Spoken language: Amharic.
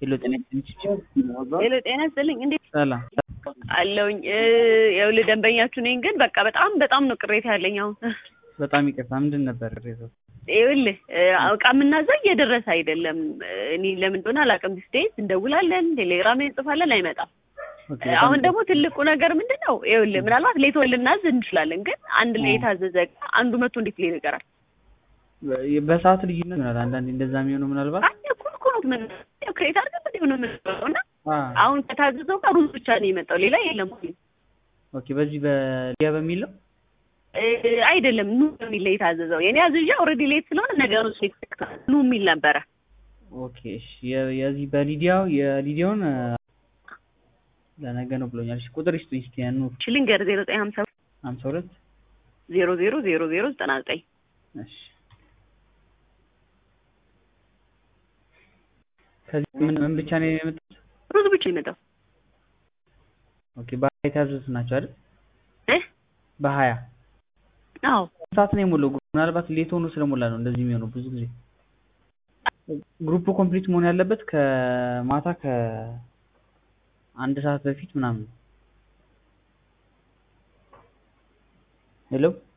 ሄሎ ጤና ይስጥልኝ። ሄሎ ጤና ይስጥልኝ። እንዴት ሰላም አለውኝ? ይኸውልህ ደንበኛችሁ ነኝ፣ ግን በቃ በጣም በጣም ነው ቅሬታ ያለኝ አሁን። በጣም ይቅርታ። ምንድን ነበር ቅሬታው? ይኸውልህ እቃ የምናዘው እየደረሰ አይደለም። እኔ ለምን እንደሆነ አላውቅም። ዲስቴት እንደውላለን፣ ቴሌግራም ላይ እንጽፋለን፣ አይመጣም። ኦኬ፣ አሁን ደግሞ ትልቁ ነገር ምንድን ነው? ይኸውልህ ምናልባት ሌት ልናዝ እንችላለን፣ ግን አንድ ላይ የታዘዘ እቃ አንዱ መቶ እንዴት ሊል ይቀራል? በሰዓት ልዩነት ይሆናል አንዳንዴ እንደዛ የሚሆነው ምናልባት አይ እኮ እኮ ነው ምን ክሬት አድርገን ምን ሆነ የምንለው እና አ አሁን ከታዘዘው ጋር ሩዝ ብቻ ነው የመጣው፣ ሌላ የለም። ኦኬ፣ በዚህ በሊያ በሚለው እ አይደለም ኑ የሚል ላይ የታዘዘው የኔ አዝዣ ኦልሬዲ ሌት ስለሆነ ነገሩ ኑ የሚል ነበረ። ኦኬ፣ እሺ። የ- የዚህ በሊዲያው የሊዲያውን አ፣ ለነገ ነው ብሎኛል። እሺ፣ ቁጥር ይስጡኝ እስኪ ያኑ ሽሊንገር ዜሮ ዘጠኝ ሀምሳ ሀምሳ ሁለት ዜሮ ዜሮ ዜሮ ዜሮ ዘጠና ዘጠኝ እሺ። ከዚህ ምን ምን ብቻ ነው የመጣው? ሩዝ ብቻ የመጣው ኦኬ፣ በሀያ የታዘዙት ናቸው አይደል? እ በሀያ አዎ ሰዓት ነው የሞላው። ምናልባት ሌት ሆኖ ስለሞላ ነው እንደዚህ የሚሆነው ብዙ ጊዜ። ግሩፕ ኮምፕሊት መሆን ያለበት ከማታ ከአንድ ሰዓት በፊት ምናምን ነው። ሄሎ